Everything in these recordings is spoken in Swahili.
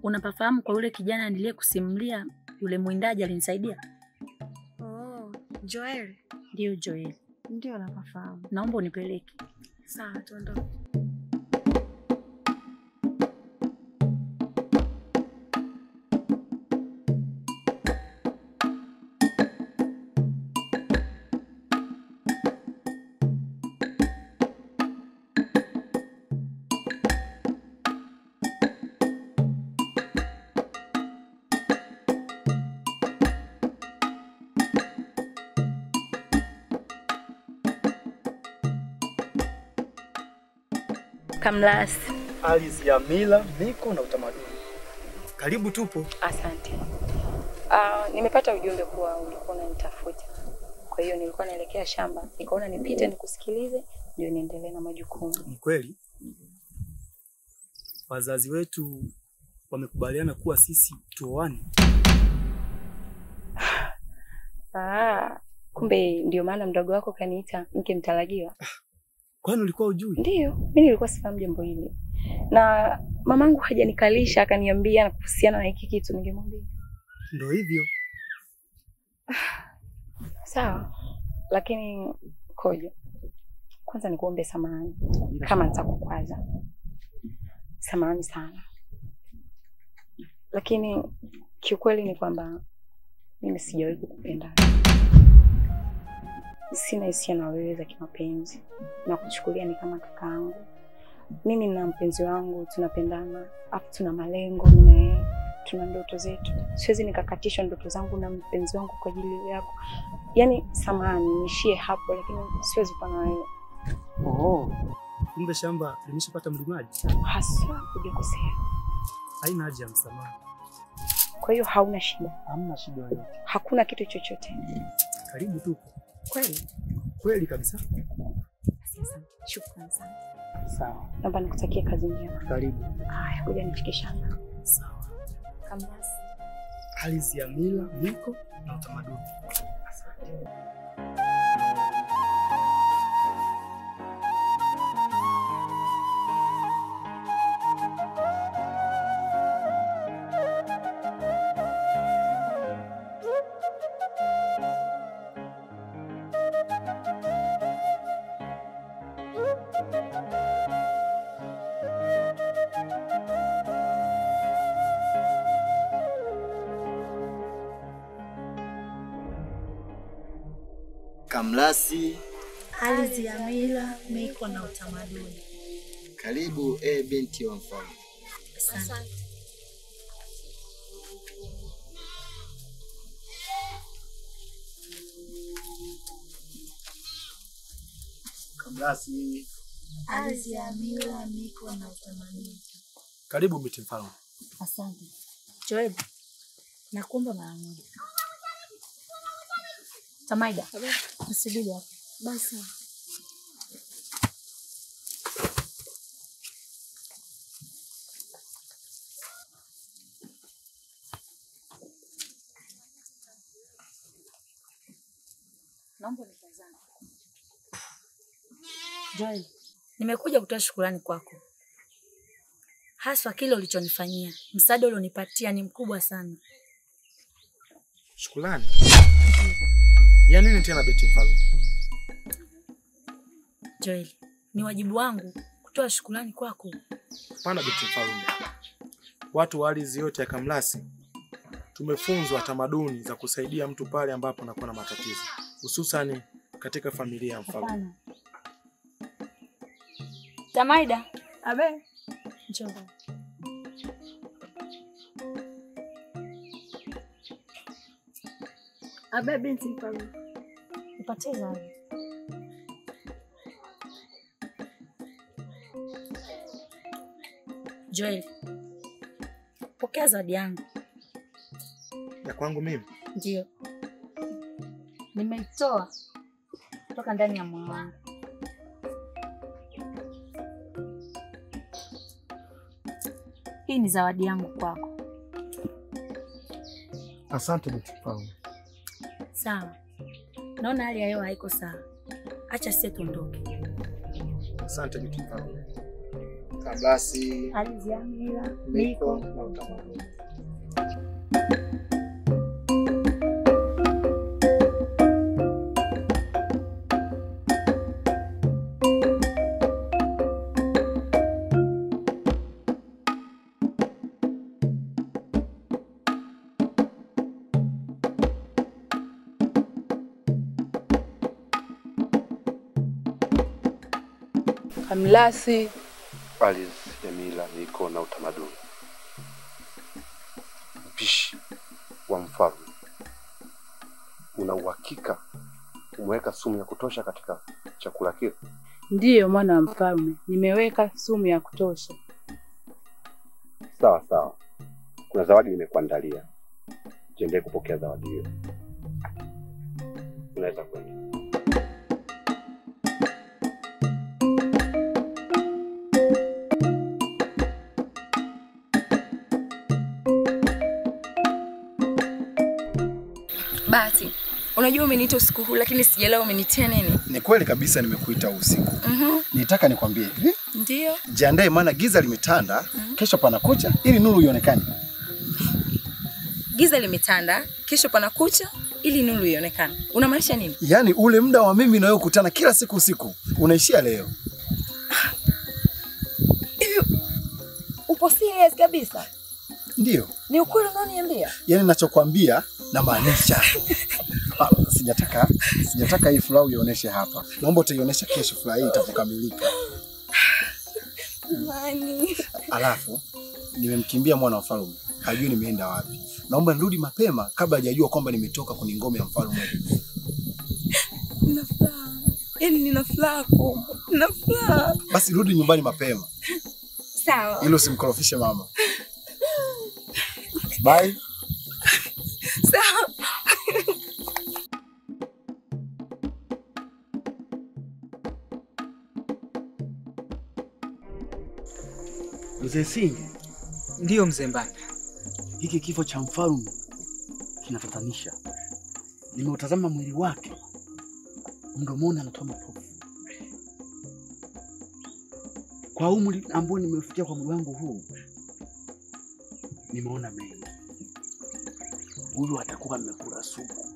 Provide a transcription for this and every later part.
Unapafahamu kwa yule kijana niliyekusimulia, yule mwindaji alinisaidia? Oh, Joel. Ndiyo Joel. Ndio napafahamu. Naomba unipeleke. Sawa, tuondoke. Kamlasi. ardhi ya mila, miko na utamaduni. Karibu tupo. Asante. Uh, nimepata ujumbe kuwa ulikuwa unanitafuta, kwa hiyo nilikuwa naelekea shamba, nikaona nipite nikusikilize, ndio niendelee na majukumu. Ni kweli wazazi wetu wamekubaliana kuwa sisi tuoane. Ah, kumbe ndio maana mdogo wako kaniita mke mtarajiwa. Kwani ulikuwa ujui? Ndiyo, mimi nilikuwa sifahamu jambo hili, na mamangu hajanikalisha akaniambia na kuhusiana na hiki kitu, ningemwambia Ndio hivyo. sawa. Lakini Kojo, kwanza nikuombe samahani kama nitakukwaza, samahani sana, lakini kiukweli ni kwamba mimi sijawahi kukupenda, sina hisia na wewe za kimapenzi, na kuchukulia ni kama kakaangu. Mimi na mpenzi wangu tunapendana, afu tuna malengo, mimi na yeye tuna ndoto zetu. Siwezi nikakatishwa ndoto zangu na mpenzi wangu kwa ajili yako. Yaani, samahani, niishie hapo, lakini siwezi kuwa na wewe Oh. Kumbe shamba limeshapata mlimaji. haswa, hujakosea. Haina haja ya msamaha. Kwa hiyo hauna shida, Hamna shida yoyote. hakuna kitu chochote. Karibu tupo. Kweli? Kweli kabisa. Basi asante. Shukrani sana. Sawa. Naomba nikutakie kazi njema. Karibu. Haya, kuja nifike shamba. Sawa. Kamasi. Ardhi ya mila, miko na utamaduni. Asante. Kamlasi, Ardhi ya mila, miko na utamaduni. karibu e binti wa mfalme. Asante. Kamlasi. Ardhi ya mila, miko na utamaduni. Karibu binti mfalme. Asante. Joel, nakuomba mara moja. Tamaida, nisubiri hapa. Basi. Naomba nitazame. Joel, nimekuja kutoa shukurani kwako, haswa kile ulichonifanyia. Msaada ulionipatia ni mkubwa sana. Shukrani. Ya nini tena binti mfalme? Joel, ni wajibu wangu kutoa shukurani kwako. Hapana binti mfalme. Watu wa ardhi yote ya Kamlasi tumefunzwa tamaduni za kusaidia mtu pale ambapo anakuwa na matatizo, hususani katika familia ya mfalme. Hapana. Tamaida, Abe. njoo. Abe binti mfalme. Nipatie zawadi. Joel, pokea zawadi yangu. Ya kwangu mimi Ndio, nimeitoa kutoka ndani ya moyo wangu. Hii ni zawadi yangu kwako. asante binti mfalme. Sawa, naona hali ya hewa haiko sawa, acha sisi tuondoke. Asante binti mfalme. Kamlasi, Ardhi ya mila, miko miko na utamaduni. Kamlasi, ardhi ya mila, miko na utamaduni. Mpishi wa mfalme, una uhakika umeweka sumu ya kutosha katika chakula kile? ndiyo mwana wa mfalme, nimeweka sumu ya kutosha. Sawa sawa, kuna zawadi nimekuandalia. Jiandae kupokea zawadi hiyo. Unaweza kwenda. Basi, unajua umeniita usiku huu lakini sijaelewa umenitia nini? Ni kweli kabisa nimekuita usiku. Mhm. Nitaka nikwambie hivi, Ndio. jiandae maana giza limetanda, kesho pana kucha ili nuru ionekane. Giza limetanda, kesho pana kucha ili nuru ionekane. Unamaanisha nini? Yaani ule muda wa mimi na wewe kukutana kila siku usiku unaishia leo. Upo serious kabisa? Ndio. Ni ukweli unaoniambia? Yaani ninachokwambia namaanisha. Ah, Sijataka sijataka hii furaha uionyeshe hapa. Naomba utaionyesha kesho furaha hii itapokamilika. Nani? Alafu nimemkimbia mwana wa mfalme, hajui nimeenda wapi. Naomba nirudi mapema kabla hajajua kwamba nimetoka kwenye ngome ya mfalme. Nina furaha. Yaani nina furaha kubwa. Nina furaha. Basi rudi nyumbani mapema Sawa. ili usimkorofishe mama. Bye. Sawa. Mzee Singi, Ndiyo mzee Mbanda. hiki kifo cha mfalme kinatatanisha. Nimeutazama mwili wake, mdomoni anatoa mapovu. Kwa umri ambao nimefikia kwa mwili wangu huu, nimeona mengi. Huyu atakuwa amekula supu.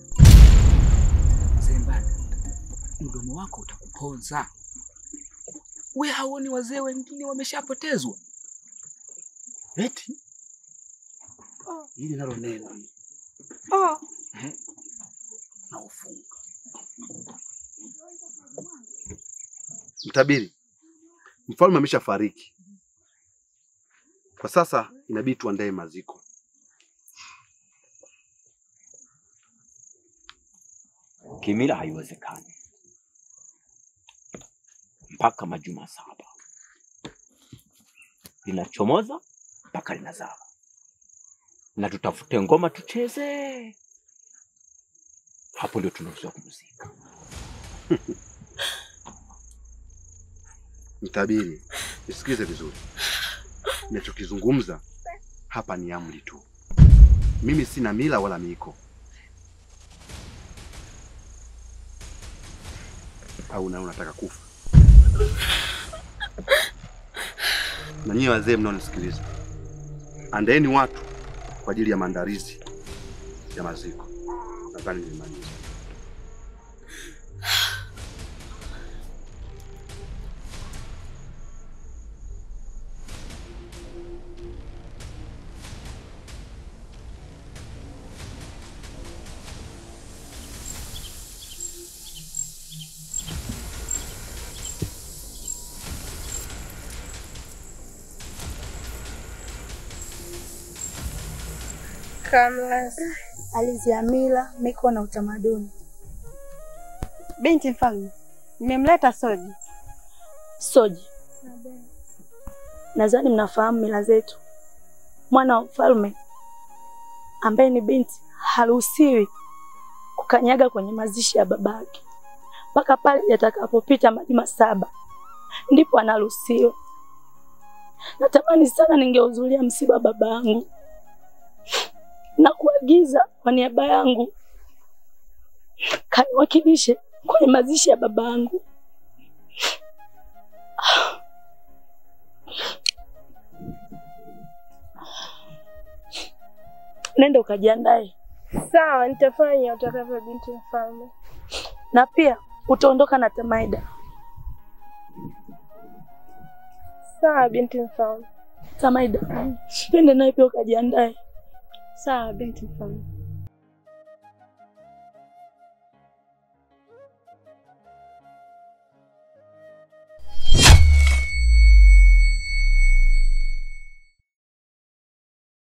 Mzee Mbanda, mdomo wako utakuponza. We hauoni wazee wengine wameshapotezwa? Eti hili nalo neno hili Eh, na ufunga. Mtabiri, mfalme ameshafariki. Kwa sasa inabidi tuandae maziko. Kimila haiwezekani mpaka majuma saba, linachomoza mpaka linazama, na tutafute ngoma tucheze, hapo ndio tunaruhusiwa kumzika. Mtabiri, nisikize vizuri. Ninachokizungumza hapa ni amri tu. Mimi sina mila wala miiko. Au na unataka kufa? Na nyie wazee mnaonisikiliza, andaeni watu kwa ajili ya maandalizi ya maziko. Nadhani nimemaliza. Kamlasi, ardhi ya mila, miko na utamaduni. Binti mfalme, nimemleta Soji. Soji, nadhani mnafahamu mila zetu. Mwana wa mfalme ambaye ni binti haruhusiwi kukanyaga kwenye mazishi ya babake mpaka pale yatakapopita majuma saba, ndipo anaruhusiwa. Natamani sana ningehudhuria msiba wa baba yangu na kuagiza kwa niaba yangu kaniwakilishe kwenye mazishi ya baba yangu. nenda ukajiandae, Sawa, nitafanya utakavyo, binti mfalme. na pia utaondoka na Tamaida. Sawa, binti mfalme. Tamaida, twende naye pia ukajiandae. Sawa, binti mfalme.